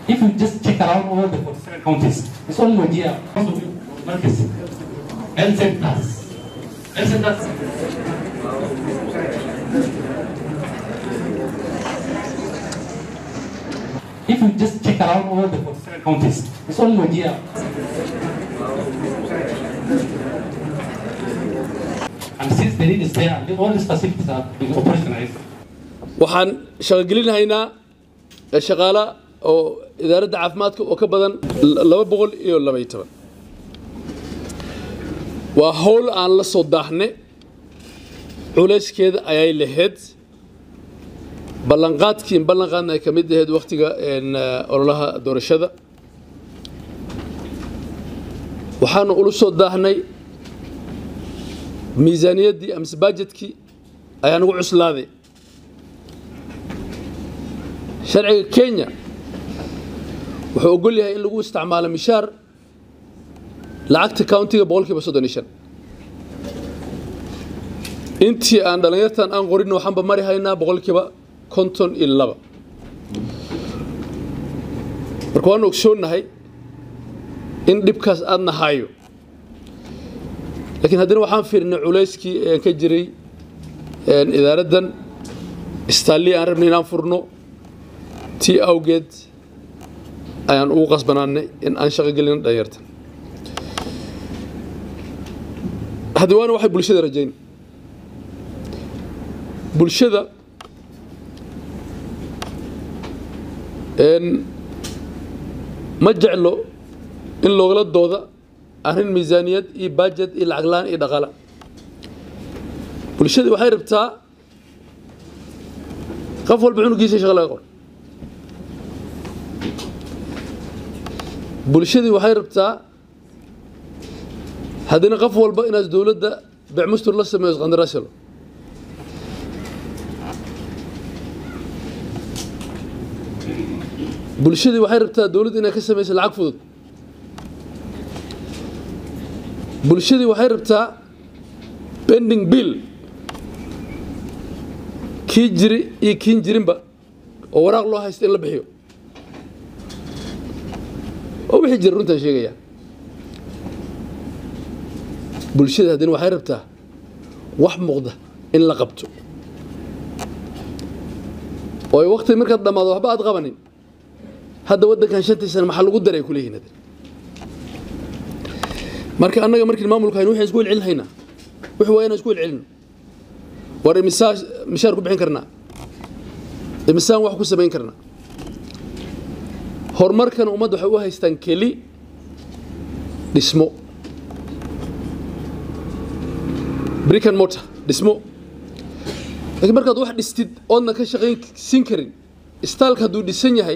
If you just check around all the 47 counties, it's only Wajir, Marcus, health centers, health centers. If you just check around all the 47 counties, it's only Wajir. And since the need is there, all these facilities are being operationalized. waxaan shaqogelinahaynaa shaqaala oo idaaradda caafimaadka oo ka badan laba boqol iyo labaiyo toban waa howl aan la soo daaxne culayskeeda ayay lahayd ballanqaadkiin ballanqaadna ay ka mid ahayd wakhtiga ololaha doorashada waxaanu ula soo daahnay miisaaniyaddii amase bajetkii ayaa nagu cuslaaday sharciga kenya wuxuu ogol yahay in lagu isticmaalo mishaar lacagta countiga boqolkiiba soddon iyo shan intii aan dhallinyartan aan qorin waxaanba mari haynaa boqolkiiba konton iyo laba marka waanu ogsoonnahay in dhibkaas aadna hayo laakiin haddana waxaan fiirnay culayskii aan ka jiray idaaraddan istaalii aan rabnay inaan furno tii awgeed ayaan ugu qasbanaanay in aan shaqo gelino dhalinyartan haddi waana waxay bulshada rajayn bulshada ma jeclo in loogala dooda arrin miisaaniyad iyo bajet iyo lacag la-aan iyo dhaqaala bulshadii waxay rabtaa qof walba cunugiisa shaqa laga qor bulshadii waxay rabtaa haddina qof walba inaad dowladda becmustur la sameeyo isqandarasalo bulshadii waxay rabtaa dowladda inay ka samayso lacag fudud bulshadii waxay rabtaa bending bill kii jiri iyo kiin jirinba oo waraaq loo haysta in la bixiyo oo wixii jira runtaan sheegaya bulshada haddina waxay rabtaa wax muuqda in la qabto oo ay wakti markaad dhammaado waxba aad qabanin hadda waddankan shantii sana maxaa lagu daray ku leeyihin marka annaga markiin maamulka hayno waxaan isku welcelin haynaa wixii waa inaan isku welcelino war imisaa mishaar ku bixin karnaa imisaan wax ku samayn karnaa horumarkana ummadda waxay u haystaan keli dhismo brican motor dhismo laakiin markaad wax dhistid oodna ka shaqayn siin karin istaalka hadduu dhisan yahay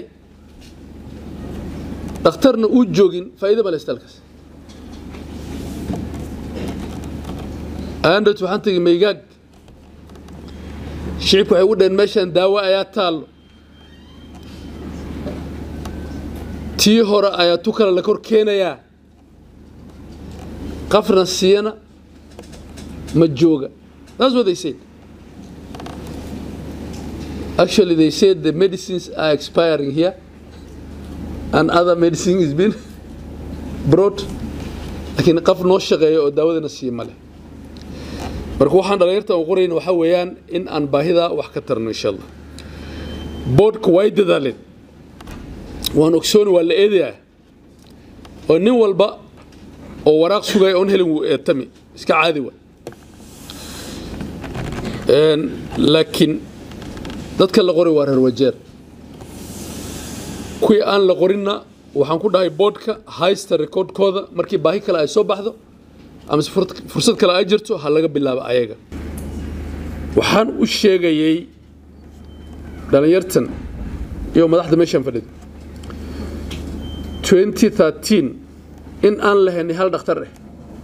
dhakhtarna uu joogin faa'iido male istaalkaas andot waxaan tegay maygaag shicibku waxay ugu dhaheen meeshaan daawo ayaa taallo tii hore ayaa tu kale la kor keenayaa qafna siiyana ma jooga that's what they said actually they said the medicines are expiring here and other medicine is been brought laakiin qaf noo shaqeeya oo daawadana siiya ma leh marka waxaan dhalinyarta u qorayna waxaa weeyaan in aan baahidaa wax ka tarno insha allah boodhka way dadaaleen waan ogsooni waa la eedayaa oo nin walba oo waraaq sugaya oon helin wuu eetami iska caadi wa laakiin dadka la qoray waa reer wajeer kuwii aan la qorinna waxaan ku dhahay boodhka haysta recordkooda markii baahi kale ay soo baxdo amase fursad kale ay jirto ha laga bilaabo ayaga waxaan u sheegayey dhallinyartan iyo madaxda meeshaan fadhida 2013 in aan lahaynay hal dhakhtar ah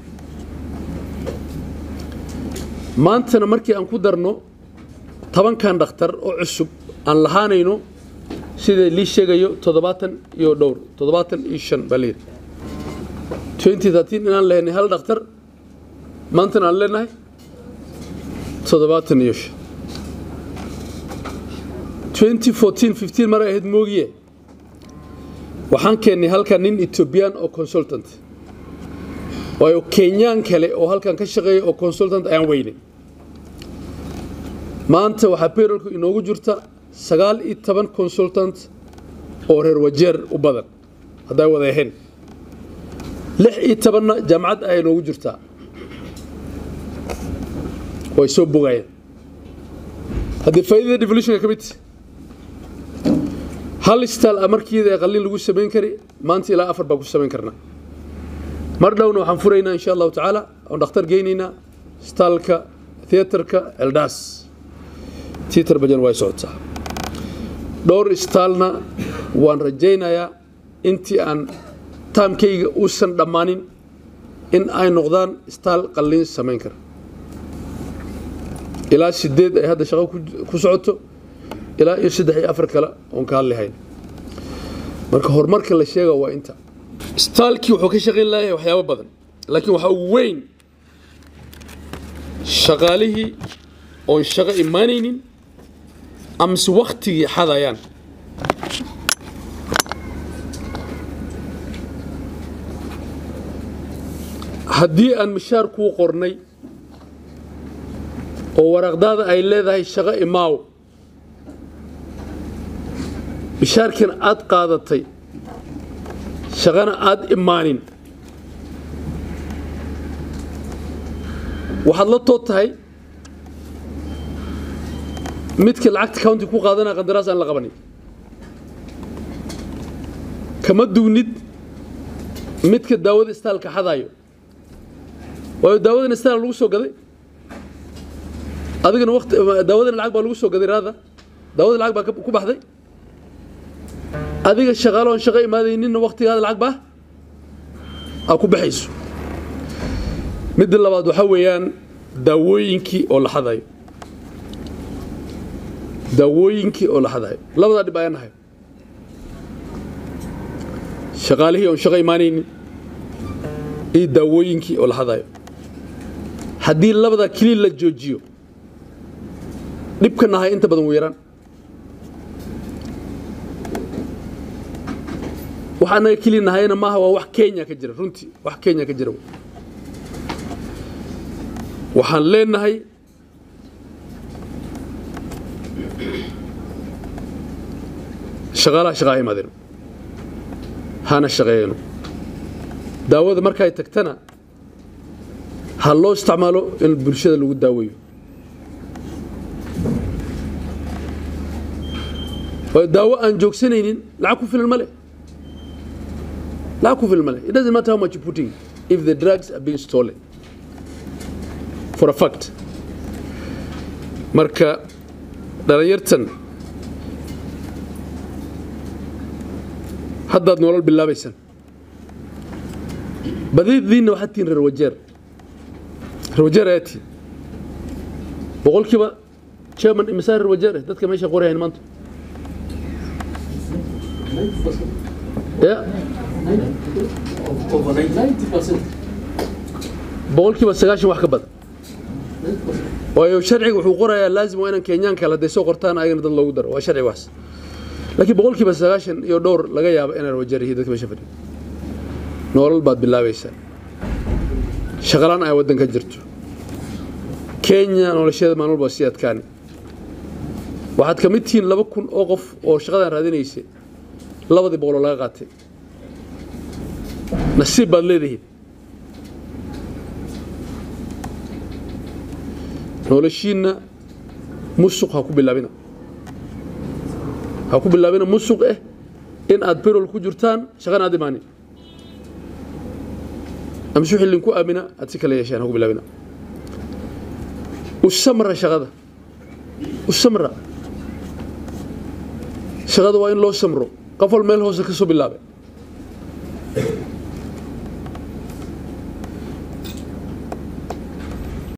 maantana markii aan ku darno tobankan dhakhtar oo cusub aan lahaanayno sida lii sheegayo toddobaatan iyo dhowr toddobaatan iyo shan baa layidhi 2013 inaan lahaynay hal dhakhtar maantana aan leenahay toddobaatan iyo shan 2014 15 mar ay ahayd moogiye waxaan keennay halkan nin ethoobiyan oo consultant waayo kenyaan kale oo halkan ka shaqeeya oo consultant ayaan weynay maanta waxaa bayrolku inoogu jirta sagaal iyo toban consultant oo reer wajeer u badan hadday wada ahayn lix iyo tobanna jaamacad ayaa inoogu jirtaa way soo bogayaan haddii faa'iidada devolutionka ka mid hal istaal a markiida ee qalliin lagu samayn kari maanta ilaa afar baan ku samayn karnaa mar dhowna waxaan furaynaa insha allahu tacaala oon dhakhtar geynaynaa istaalka theaterka eldaas tiater bajan way socotaa dhowr istaalna waan rajaynayaa intii aan taamkayga uusan dhammaanin in ay noqdaan istaal qalliin samayn kara ilaa sideed ay hadda shaqo ku socoto ilaa iyo saddex iyo afar kale oon ka hadlihayn marka horumarka la sheega waa inta istaalkii wuxuu ka shaqayn layahay waxyaabo badan laakiin waxaa ugu weyn shaqaalihii oon shaqo imaanaynin amase waktigii xadayaan haddii aan mishaar kuu qornay oo waraaqdaada ay leedahay shaqo imaaw mishaarkiina aad qaadatay shaqana aad imaanin waxaad la tood tahay midka lacagta county ku qaadanaya qandaraas aan la qabanin kama duwnid midka daawada istaalka xadaayo waayo daawadan istaal lagu soo gaday adigana waqti daawadan lacag baa lagu soo gaday raada daawada lacag baa ku baxday adiga shaqaalo aan shaqo imaadayninna waqtigaada lacag baa aa ku baxayso midda labaad waxaa weeyaan daawooyinkii oo la xadayo daawooyinkii oo la xadayo labadaa dhib ayaan nahay shaqaalihii oon shaqo imaanaynin iyo daawooyinkii oo la xadayo haddii labadaa keliya la joojiyo dhibka nahay inta badan wuu yaraan wax annaga keliya nahayna maaha waa wax kenya ka jira runtii wax kenya ka jira waxaan leenahay shaqaalaha shaqaa imaadeen hana shaqeeyano daawada markay tagtana ha loo isticmaalo in bulshada lagu daaweeyo waayo daawo aan joogsanaynin lacag ku filan ma leh lacag ku filan ma leh it doesn't matter how much you putting if the drugs are being stolen for a fact marka dhalinyartan haddaad nolol bilaabaysaan badidiinna waxaad tihiin reer wajeer reer wajeer ayaa tihiin boqolkiiba chairman imisaa reer wajeer eh dadka meesha qorayayn maanta ya boqolkiiba sagaashan wax ka badan waayo sharciga wuxuu qorayaa laazim waa inaan kenyaan kale hadday soo qortaan ayagana dad loogu daro waa sharci waas laakiin boqolkiiba sagaashan iyo dhowr laga yaabo inaan wajeer yihiin dadka meesha fadhiyo nolol baad bilaabaysaa shaqalaan ay waddanka jirto kenya nolosheeda maalin walba sii adkaani waxaad ka mid tihiin laba kun oo qof oo shaqadan raadinaysay labadii boqoloo laga qaatay nasiib baad leedihiin noloshiinna musuq ha ku bilaabina ha ku bilaabina musuq eh in aad birol ku jirtaan shaqana aad imaanin amsu xillin ku aamina aad si kale yeesheen ha ku bilaabina u samra shaqada u samra shaqada waa in loo samro qof wal meel hoose ka soo bilaabay